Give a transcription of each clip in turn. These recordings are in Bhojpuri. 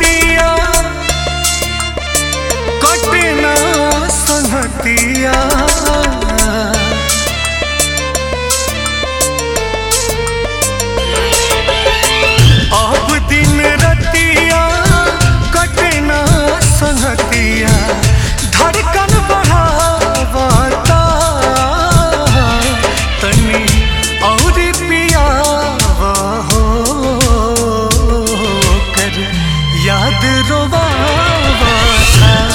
रतिया कटे ना संगतिया अब दिन रतिया कटे ना संगतिया धड़कन बढ़ावता तनी और पियावा हो कर याद रोवावता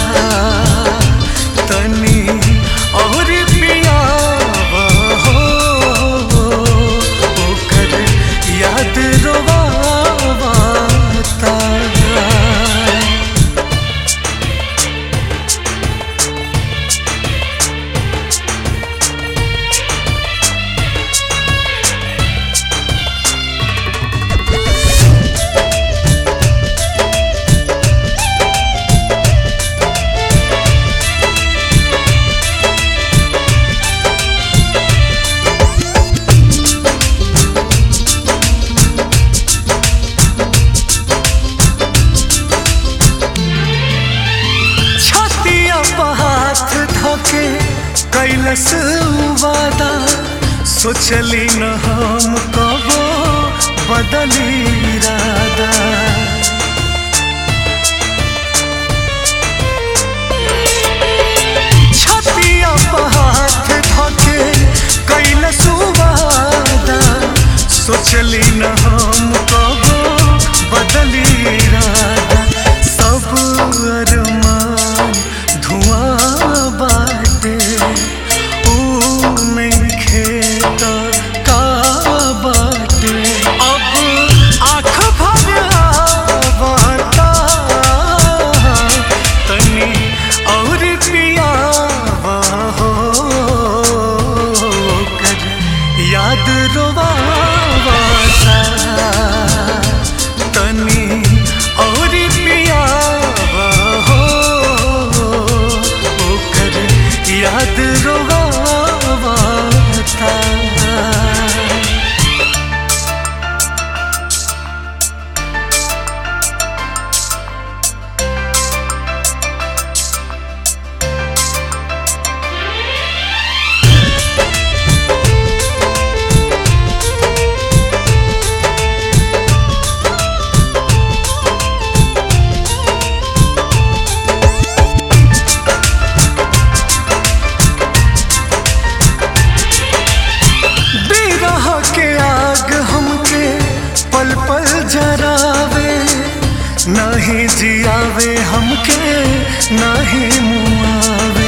तनी और पियावा हो कर याद रोवावता छतिया पर हाथ धोके कैलस वादा सोचली न हम कबो बदली इरादा छतिया पर हाथ धोके कैलस वादा सोचली न हम कबो बदली इरादा सब अरमान धुआं बाटे ऊ नहीं खेता का बाटे अब आँख भर आवता तनी और पियावा हो कर याद रोवावता तनी और पियावा हो कर याद रोवावता बिरह के आग हमके पल पल जरावे नहीं जियावे हमके नहीं मुआवे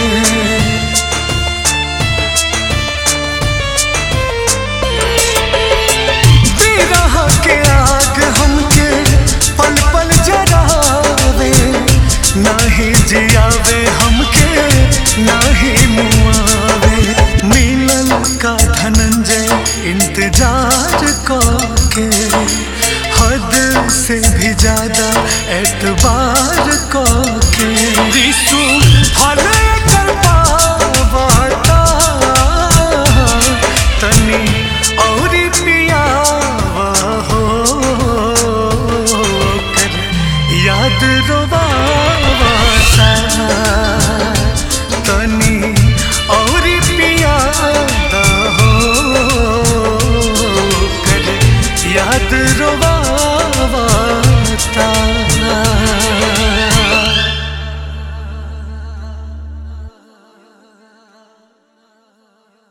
बिरह के आग हमके पल पल जरावे नहीं जियावे हमके नहीं मुआवे मिलन का धनंजय इंतजार के हद से भी ज्यादा एतबार के रिसू